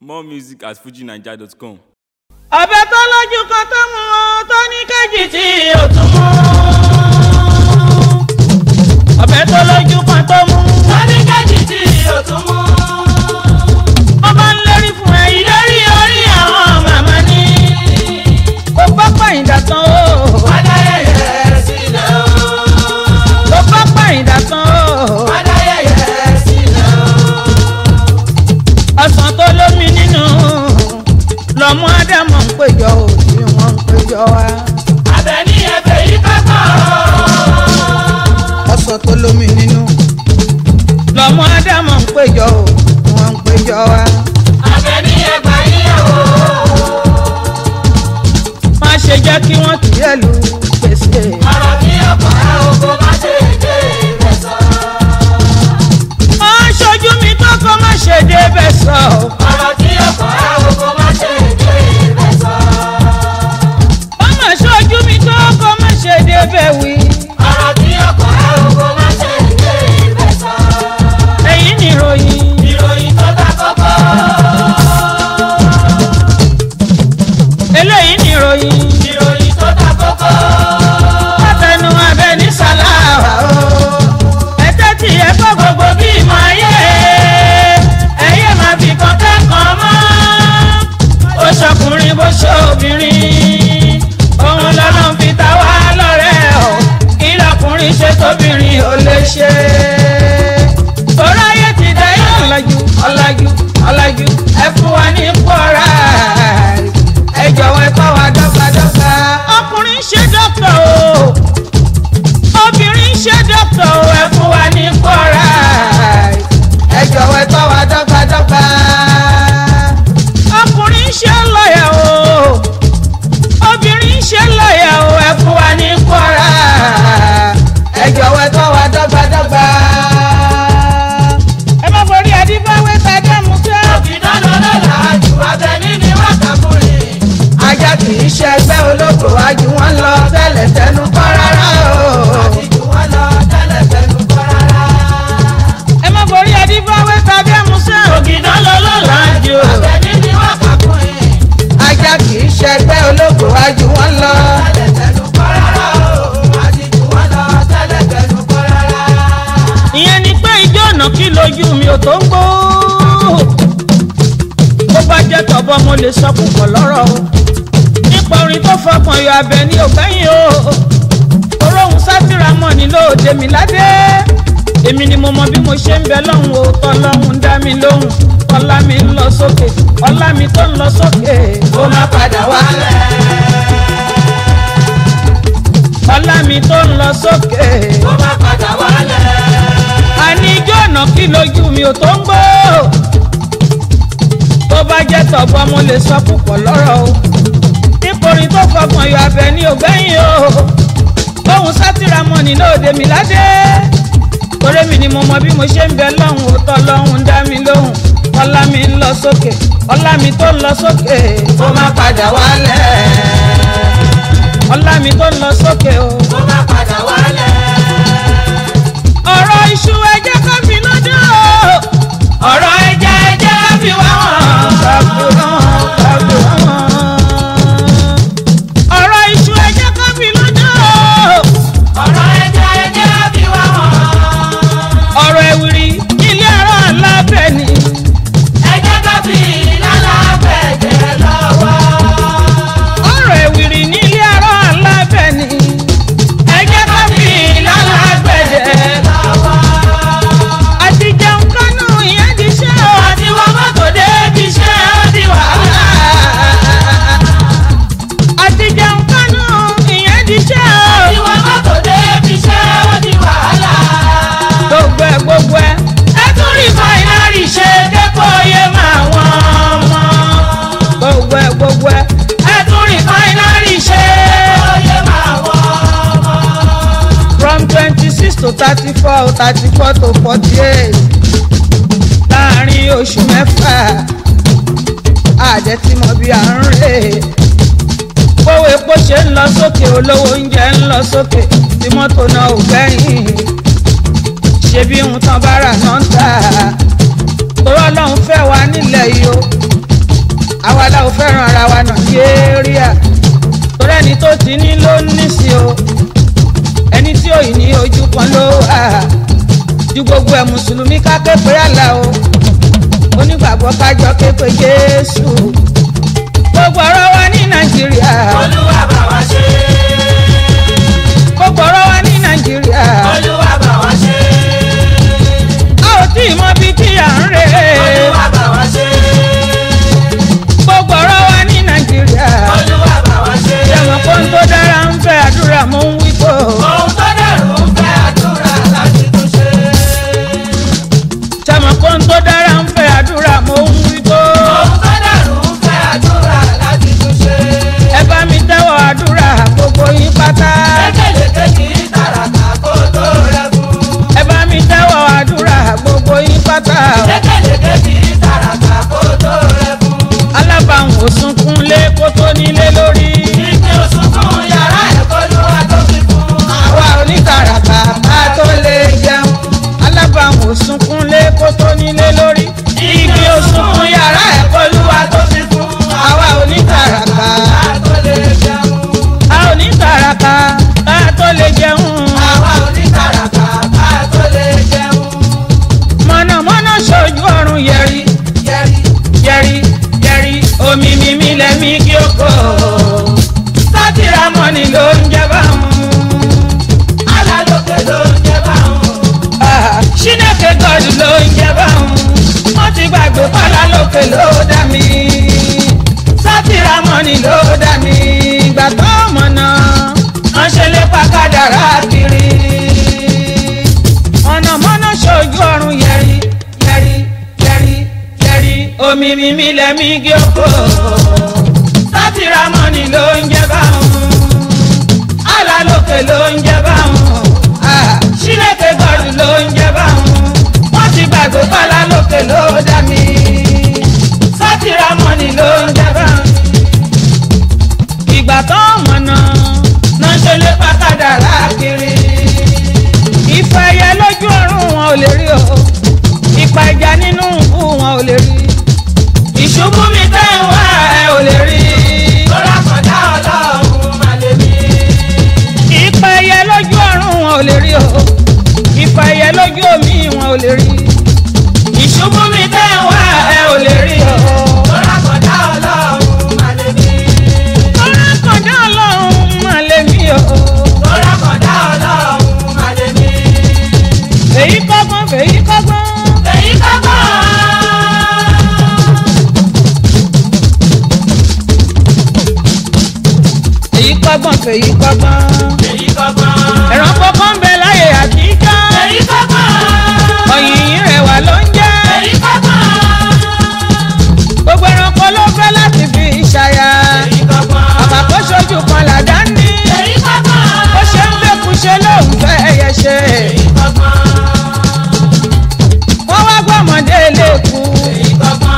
More music at fujinaija.com. ọbẹ̀ tó lójú kan tó mú un tó ní kejì tí ò tún mú. ọbẹ̀ tó lójú kan tó mú un tó ní kejì tí ò tún mú. wọ́n bá ń lérí fún ẹ ìlérí orí àwọn màmá ní. kó bá pàyìndà tán o. adáyẹyẹ sílẹ̀ o. kó bá pàyìndà tán o. adáyẹyẹ sílẹ̀ o. ọsàn tó lómi nínú lọmọ ádámọ̀ ń péjọ òbí wọn ń péjọ wá. Àbẹ̀ní ẹ̀bẹ̀ yìí kọ́kọ́. ọsàn tó lómi nínú lọmọ ádámọ̀ ń péjọ òbí wọn ń péjọ wá. Àbẹ̀ní ẹ̀gbà yíyàwó. má ṣe jẹ́ kí wọ́n kì í ẹ̀lú gbèsè. Ọ̀rọ̀ tí ọkọ̀ ẹ̀ oko má ṣe dé ibẹ̀ sọ. má ṣojú mi kọ́kọ́ má ṣe débẹ̀ sọ. Ọ̀rọ̀ tí ọkọ̀ ẹ̀ oko má ṣe dé ibẹ̀ sọ. má má ṣojú mi kọ́kọ́ má ṣe débẹ̀ wí. Ọ̀rọ̀ tí ọkọ̀ ẹ̀ oko má ṣe dé ibẹ̀ sọ. èyí ni ìròyìn. Ìròyìn tó ta kọ́kọ́. eléyìí ni ìròyìn. Ìròyìn tó ta kọ́kọ́. látẹnu abẹ ní sàláwà o. ẹ tẹ́tí ẹ kọ́ gbogbo bí ìmọ̀ ayé. ẹyẹ máa fi kan kẹ́kọ̀ọ́ mọ́. ó ṣọkùnrin bó ṣe obìnrin. òun lọ́nà fi ta wá lọ́rẹ́ o. kí lọkùnrin ṣe tóbìnrin ò lè ṣe. tọ́láyé ti dá yé ọ̀làjú ọ̀làjú ọ̀làjú ẹ fún wa ní pọ́ra. ẹ jọ̀wọ́ ẹ kọ́ wa dọ́gbadọ́gba. ọkùnrin ṣe dọ́kítọ̀ o obìnrin ṣe dọ́kítọ̀ o ẹ fún wa ní pọ́ra. ẹ jọ̀wọ́ ẹ kọ́ wa dọ́gbadọ́gba. ọkùnrin ṣe lọ́yà o obìnrin ṣe lọ́yà o ẹ fún wa ní pọ́ra. ẹ jọ̀wọ́ ẹ kọ́ wa dọ́gbadọ́gba. ẹ má forí adífáwé tàdé mú tẹ́. Òkìdá lọ́lọ́ làájú. Àbẹ̀ní ni wọ́n kà fún mi. ajá kì í ṣe ẹgbẹ́ olóko ajú wọn lọ tẹ́lẹ̀ tẹnu kọ́ rárá o. Àtijọ́ wọn lọ tẹ́lẹ̀ fẹ́nu kọ́ rárá. ẹ má forí adífáwé tàbí ẹmusẹ́ ògìdá lọ́lọ́ lájú. Àbẹ̀ní ni wọ́n kà fún mi. ajá kì í ṣe ẹgbẹ́ olóko ajú wọn lọ. Tẹ́lẹ̀ fẹ́nu kọ́ rárá o. Àtijọ́ wọn lọ tẹ́lẹ̀ fẹ́nu kọ́ rárá. ìyẹn ni pé ijó ọ̀nà kí lójú mi ò tó ń gbó. bó bá jẹ́ tọ̀bọ̀ mo lè sọ púpọ̀ lọ́rọ̀ o. nípa orin tó fọkàn yọ abẹ ní ògbẹ́yìn o. oróhùn sátìrà mọ̀ ní lóde mi ládé. èmi ni mo mọ bí mo ṣe ń bẹ lọ́hùn o tọ́lọ́hùn ń dá mi lóhùn ọlá mi ń lọ sókè ọlá mi tó ń lọ sókè ó má padà wálẹ̀. ọlá mi tó ń lọ sókè Ó má padà wálẹ̀. àní ijó ọ̀nà kí lójú mi ò tó ń gbó. tó bá jẹ́ tọ̀gbọ́n mo lè sọ púpọ̀ lọ́rọ̀ o. níporin tó fọkàn yọ abẹ ní ògbẹ́yìn o. bóun sátìrà mọ́ ní lóde mi ládé. torí mi ni mo mọ bí mo ṣe ń bẹ lọ́hùn òótọ́ lọ́hùn ń dá mi lóhùn. ọlá mi ń lọ sókè ọlá mi tó ń lọ sókè ó má padà wálẹ̀. ọlá mi tó ń lọ sókè o. Ó má padà wálẹ̀. ọ̀rọ̀ iṣu ẹjẹ́ kan fi lọ́dọ̀ o. ọ̀rọ̀ ẹja ẹjẹ́ kan fi wá wọn. kàfi wọn kàfi wọn. ọ̀rọ̀ iṣu ẹjẹ́ kan fi lọ́dọ̀ o. Ọ̀rọ̀ ẹja ẹja bí wá wọn. ọ̀rọ̀ ẹ̀wìrì ilé ẹ̀rọ alábẹ́ ni. Ẹjẹ́ ká fi lálàbẹ̀jẹ̀ lọ́wọ́. ọ̀rọ̀ ẹ̀wìrì ní ilé ẹ̀rọ alábẹ́ ni. ẹjẹ́ kan fi lálágbẹ̀dẹ̀. lọ́wọ́. àti jẹun kánú ìyẹn ti ṣe o. àti wọ́n mọ́tò débi iṣẹ́ ó di wàhálà. àti jẹun kánú ìyẹn ti ṣe o. Ìwọ mọ́tò débi iṣẹ́ ó di wàhálà. gbogbo ẹ gbogbo ẹ. ẹ tún rí fáínárì ṣe dépò oyè máa wọ́n mọ́. gbogbo ẹ gbogbo ẹ. ẹ tún rí fáínárì ṣe. Oyè máa wọ̀ ọmọ. from twenty six to thirty four thirty four to forty eight láàrin oṣù mẹ́fà àjẹtìmọ̀ bí à ń rè kówó epo ṣe ń lọ sókè olówó oúnjẹ ń lọ sókè tí mọ́tò náà ò gbẹ́yìn ṣebí ohun tán bá rà náà ń tà torọ́ ọlọ́run fẹ́ wa nílẹ̀ yìí o ò fẹ́ràn ara wa nàìjíríà torí ẹni tó ti ní ló ní sí o ẹni tí ò ní ojú kan ló wà ju gbogbo ẹ̀ mùsùlùmí ká ké pé àlà o onígbàgbọ́ kájọ ké pé jésù gbogbo ọ̀rọ̀ wa ní nàìjíríà olúwa bá wa ṣe gbogbo ọ̀rọ̀ wa ní nàìjíríà olúwa bá wa ṣe a ò tí ì mọ bí tí à ń rè é olúwa bá wa ṣe gbogbo ọ̀rọ̀ wa ní nàìjíríà olúwa bá wa ṣe ṣẹ̀wọ̀n kó ń tó dára ń fẹ́ àdúrà mò ń wí tó ohun tó dẹrù ń fẹ́ àdúrà láti tún ṣe ṣẹ̀wọ̀n kó ń tó dára ń fẹ́ àdúrà mò ń wí tó ohun tó dẹrù ń fẹ́ àdúrà láti tún ṣe ẹ bá mi tẹ́wọ̀ àdúrà gbogbo yín pátá lékeleke kì í tàràkà kó tó rẹ́kun ẹ bá mi tẹ́wọ̀ àdúrà gbogbo yín pátá lékeleke kì í tàràkà kó tó rẹ́kun alábàáhùn ò sunkún lé kó tó nílé lórí ìpín òṣùnkún yàrá ẹ̀kọ́ ló wá tó fi fún àwa onítàràkà ká tó lè jẹun alábàáhùn ò sunkún lé kó tó nílé lórí igi ò sunkún yàrá ẹ̀kọ́ olúwa tó fi fún àwa onítàràkà ká tó lè jẹun a onítàràkà ká tó lè jẹun àwa onítàràkà ká tó lè jẹun mọ̀nàmọ́ná ṣojú ọ̀run yẹri yẹri yẹri yẹri omi mímí lẹ́mí kí ó kọ́ sátìrà mọ́ni ló ń jẹ báwọn. alálòkè ló ń jẹ báwọn Ṣínàkè gọ́ọ̀dù ló ń jẹ báwọn. Wọ́n ti gbàgbé pálá lókè ló dá mi. Sátìrà mọ́ni ló dá mi. Ìgbà tó mọ̀nà, wọ́n ṣe lé pàkádàrá kiri. Mọ̀nàmọ́ná ṣojú ọ̀run yẹri, yẹri, yẹri, yẹri. Omi mímí lẹ́mí gí oko. Sátìrà mọ́ni ló ń jẹ báwọn. Alálòkè ló ń jẹ báwọn. Ṣínàkè gọ́ọ̀dù ló ń jẹ báwọn. Wọ́n ti gbàgbé pálá lókè ló dá mi. Sátìrà mọ́ni ló ń jẹ báwọn. Ìgbà tó mọ̀nà náà ṣe lé pàkàdàrà kiri. Ìfẹ́ ẹyẹ lójú ọ̀run wọn ò lè rí o. Ìpa ẹja nínú ìbú wọn ò lè rí. Ìṣubú mi tẹ́ ń wá ẹ ò lè rí. lọ́la kọjá ọlọ́run má lè mí Ìpa ẹyẹ lójú ọ̀run wọn ò lè rí o. Ìpa ẹyẹ lójú omi wọn ò lè rí. Ìṣubú mi tẹ́ ń wá ẹ ò lè rí o. lọ́la kọjá ọlọ́run má lè mí Ọ̀rọ̀ kọjá ọlọ́run máa lé mi o. lọ́la kọjá ọlọ́run má lè mí Fèyí kọ́gbọ́n fèyí kọ́gbọ́n. èyí kọ́kọ́ Fèyí kọ́gbọ́n fèyí kọ́gbọ́n. èyí kọ́kọ́ Ẹ̀rọ kọ́kọ́ ń bẹ láyé àtijọ́. èyí kọ́kọ́ Ọ̀yìn rẹwà ló ń jẹ́. èyí kọ́kọ́ Gbogbo ẹranko ló fẹ́ láti fi ṣàyà. èyí kọ́kọ́ Bàbá kó ṣojú kan làdá ní. èyí kọ́kọ́ Ó ṣe ń gbẹ́kú ṣe lóun fẹ́ ẹyẹ ṣe. èyí kọ́kọ́ Wọ́n wá gbọ́mọdé léku. èyí kọ́kọ́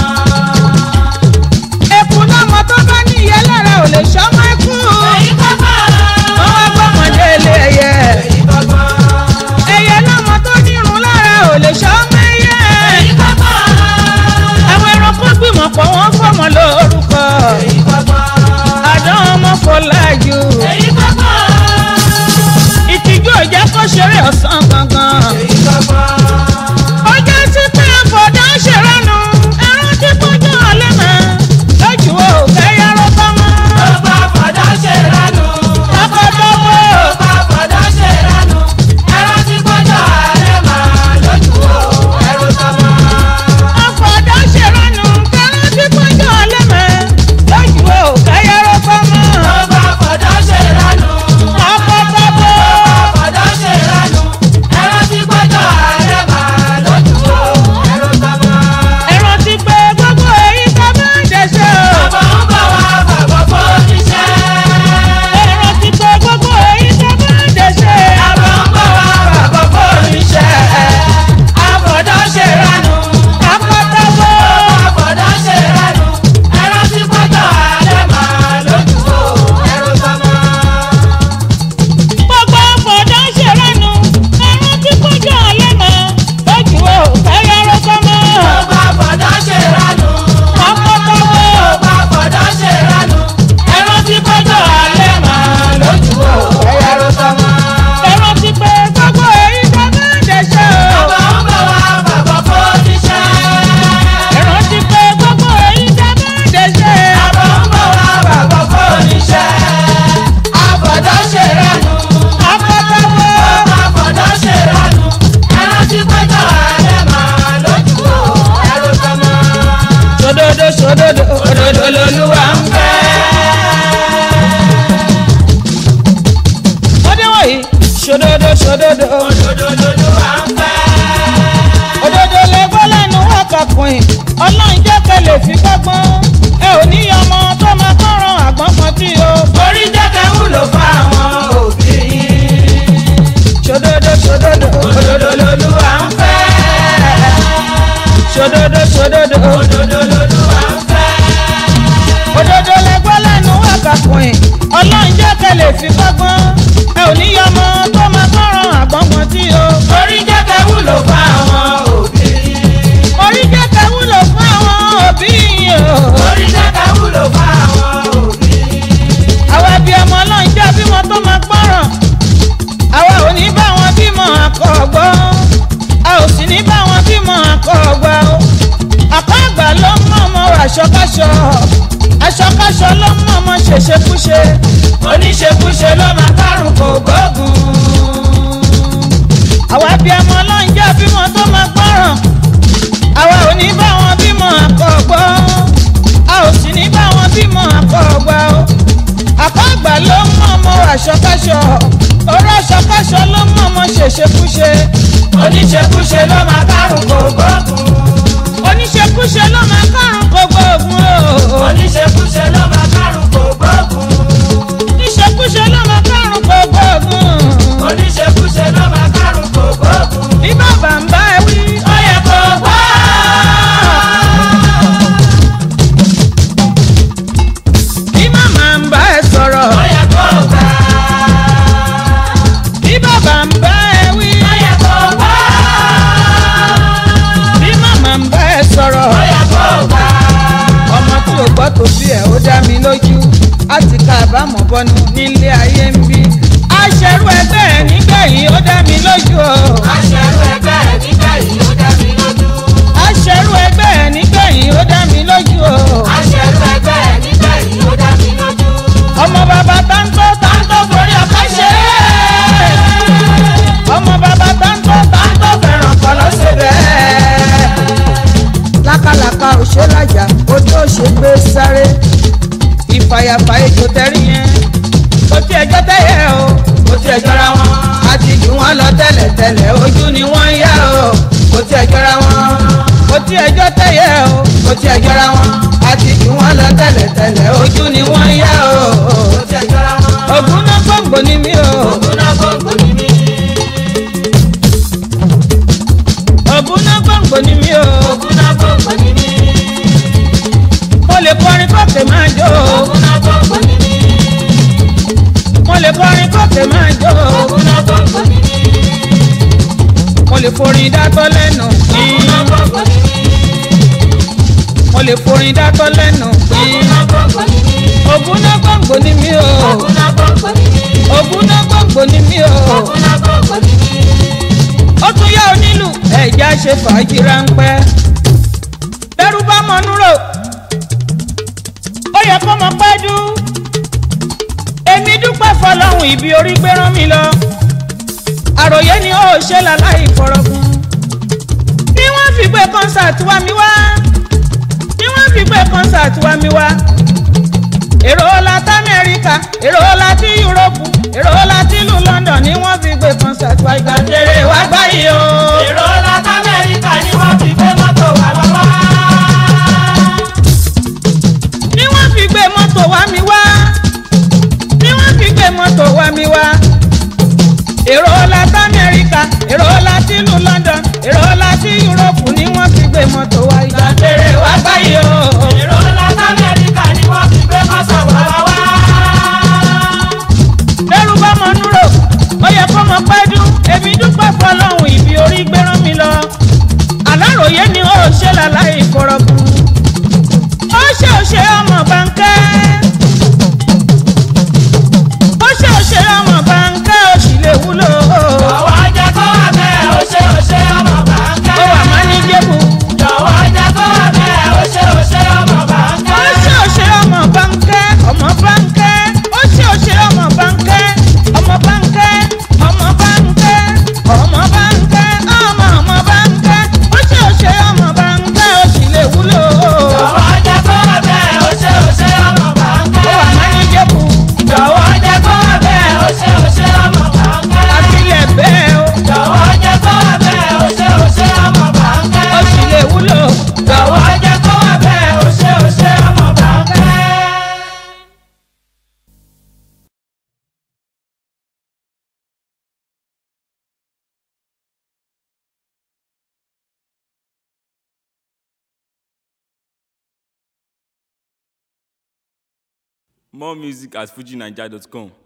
Eku lọ́mọ tó bá ní ìyá lára ò lè ṣọ́mọ́ ikú. èyí kọ́kọ́ Wọ́n wá gbọ́mọdé lé ẹyẹ. èyí kọ́kọ́ Ẹyẹ lọ́mọ tó nírun lára ò lè ṣọ́mọ́ ẹyẹ. èyí kọ́kọ́ Àwọn ẹranko gbìmọ̀ pọ̀ wọ́n fọmọ lórúkọ. èyí kọ́kọ́ Àdán ọmọ Fọlájú. èyí kọ́kọ́ Ìtìjú ò jẹ́ kó ṣeré ọ̀sán gangan. èyí kọ́kọ́. Ó jẹ́ sí pé àfọ̀dá ṣèrànù. Ẹran tí kọjá ọ̀lẹ́ mọ́. Lójú o fẹ́ yàrá tọ́mọ. Ọba fọdá ṣe ránú. Tọkọtọkọ. Ọba fọdá ṣe ránú. Ẹran tí kọjá alẹ́ máa lójú o, ẹrù tọmọ. Àfọ̀dá ṣèrànù. Ẹran tí kọjá ọ̀lẹ́ mọ́. Lójú o fẹ́ yàrá tọ́mọ. Ọba fọdá ṣe ránú. Tọkọtọkọ. Ọba fọdá ṣe ránú. Ẹran tí kọjá alẹ́ ṣòdodo ṣòdodo òdodo lolúwa ń fẹ́. ọdẹ wọ̀nyí ṣòdodo ṣòdodo òdodo lolúwa ń fẹ́. òdodo lẹ́gbọ́ lẹ́nu wákàkùn ọlọ́run jẹ́ kẹlẹ̀ fi gbọ́gbọ́n ẹ ò ní ọmọ tó máa kọ́ran àgbọ̀n kan tí o. orí jẹ́kẹ́ wúlò fáwọn òbí yín. ṣòdodo ṣòdodo òdodo lolúwa ń fẹ́. ṣòdodo ṣòdodo òdodo lolúwa ń fẹ́. òdodo lẹ́gbọ́ lẹ́nu wákàkùn ọlọ́run jẹ́ kẹlẹ̀ fi gbọ́gbọ́n ẹ ò ní ọmọ tó máa kọ́ran àgbọ̀n kan tí o. orí jẹ́kẹ́ wúlò fáwọn òbí yín. orí jẹ́ kẹ́ wúlò fún àwọn òbí yìí o. orí jẹ́kẹ́ wúlò fáwọn òbí yín. àwa bí ọmọ náà ń jẹ́ bímọ tó máa gbọ́ràn àwa ò ní bá wọn bímọ àkọ́gbọ́ a ò sì ní bá wọn bímọ àkọ́gbà o àkọ́ àgbà ló ń mọ ọmọ aṣọkáṣọ aṣọkáṣọ ló ń mọ ọmọ ṣèṣekúṣe oníṣekúṣe ló máa kárùn kò gbógun. àwa bí ọmọ náà ń jẹ́ bímọ tó máa gbọ́ràn àwa ò ní bá wọn bímọ àkọ́gbọ́ a ò sì ní bá wọn bímọ àkọ́gbà o àkọ́ àgbà ló ń mọ ọmọ aṣọkáṣọ ọ̀rọ̀ aṣọkáṣọ ló ń mọ ọmọ ṣèṣekúṣe oníṣekúṣe ló máa kárùn kò gbógun. oníṣekúṣe ló máa kárùn gbogbo ògùn o oníṣekúṣe ló máa kárùn kò gbógun. oníṣekúṣe ló máa kárùn gbogbo ògùn oníṣekúṣe ló máa kárùn kò gbógun. bí bàbá ń bá ẹ wí ó yẹ kó gbọ́. bí màmá ń bá ẹ sọ̀rọ̀ ó yẹ kó gbà. bí bàbá ń bá ẹ wí ó yẹ kó gbọ́. bí màmá ń bá ẹ sọ̀rọ̀ ó yẹ kó gbà. ọmọ tí ò gbọ́ tó bí ẹ̀ ó dá mi lójú á ti ká àbámọ̀ bọ́nu nílé ayé ń bí aṣẹ́rú ẹgbẹ́ ẹ̀ nígbẹ̀yìn ó dá mi lójú o aṣẹ́rú ẹgbẹ́ ẹ̀ nígbà yìí ó dá mi lójú. aṣẹ́rú ẹgbẹ́ ẹ̀ nígbẹ̀yìn ó dá mi lójú o aṣẹ́rú ẹgbẹ́ ẹ̀ nígbà yìí ó dá mi lójú. ọmọ bàbá táńtó táńtó forí ọkọ ṣe é ọmọ bàbá táńtó táńtó fẹ́ràn kọ́ ló ṣe bẹ́ẹ̀. lákàlàkà òṣèlájà ojú òṣè gbé sáré ìfàyàfà ètò tẹ́rí yẹn kò tí ẹjọ́ tẹ́yẹ o kò tí ẹjọ́ ra wọn àti jù wọ́n lọ tẹ́lẹ̀tẹ́lẹ̀ ojú ni wọ́n ń yá o kò tí ẹjọ́ ra wọn kò tí ẹjọ́ tẹ́yẹ o kò tí ẹjọ́ ra wọn àti jù wọ́n lọ tẹ́lẹ̀tẹ́lẹ̀ ojú ni wọ́n ń yá o ó ti ẹjọ́ ra wọn. ògùn náà gbòǹgbò ni mí o ògùn náà gbogbo ní mí. ògùn náà gbòǹgbò ni mí o ògùn náà gbogbo ní mí. mo lè kọrin kókè máa jó o ògùn náà gbogbo ní mí. mo lè kọrin kókè máa jó o ògùn náà gbogbo ní mí. mo lè forin dátọ́ lẹ́nu ògùn náà gbogbo ní mí. mo lè forin dátọ́ lẹ́nu ògùn náà gbogbo ní mí. ògùn náà gbòǹgbò ni mí o ògùn náà gbogbo ní mí. ògùn náà gbòǹgbò ni mí o ògùn náà gbogbo ní mí. ó tún yá onílù ẹ̀já ṣe fàájì ráńpẹ́ bẹ́rù bá mọ núrò ó yẹ kó mọ pẹ́ dú èmi dúpẹ́ fọlọ́hún ibi orí gbé rán mi lọ àròyé ni ó ṣe láláì fọ̀rọ̀gùn bí wọ́n fi gbé kọ́nsáàtì wá mi wá bí wọ́n fi gbé kọ́nsáàtì wá mi wá èrò láti amẹ́ríkà èrò láti yúróòpù èrò láti ìlú london ni wọ́n fi gbé kọ́nsáàtì wá ìgbà tèrè wá gbáyé o. èrò láti amẹ́ríkà ni wọ́n fi gbé mọ́tò wá lọ́wọ́. ni wọ́n fi gbé mọ́tò wá mi wá ni wọ́n fi gbé mọ́tò wá mi wá èrò láti amẹ́ríkà èrò láti ìlú london èrò láti yúróòpù ni wọ́n fi gbé mọ́tò wá ìgbà tèrè wá gbáyé o. èrò láti amẹ́ríkà ni wọ́n fi gbé mọ́tò wá lọ́wọ́. lẹ́rù bá mọ núrò ó yẹ kó mọ pẹ́ dún èmi dúpẹ́ fọlọ́hún ìbí orí gbéràn mi lọ aláròyé ni ó ṣe More music at fujinaija.com.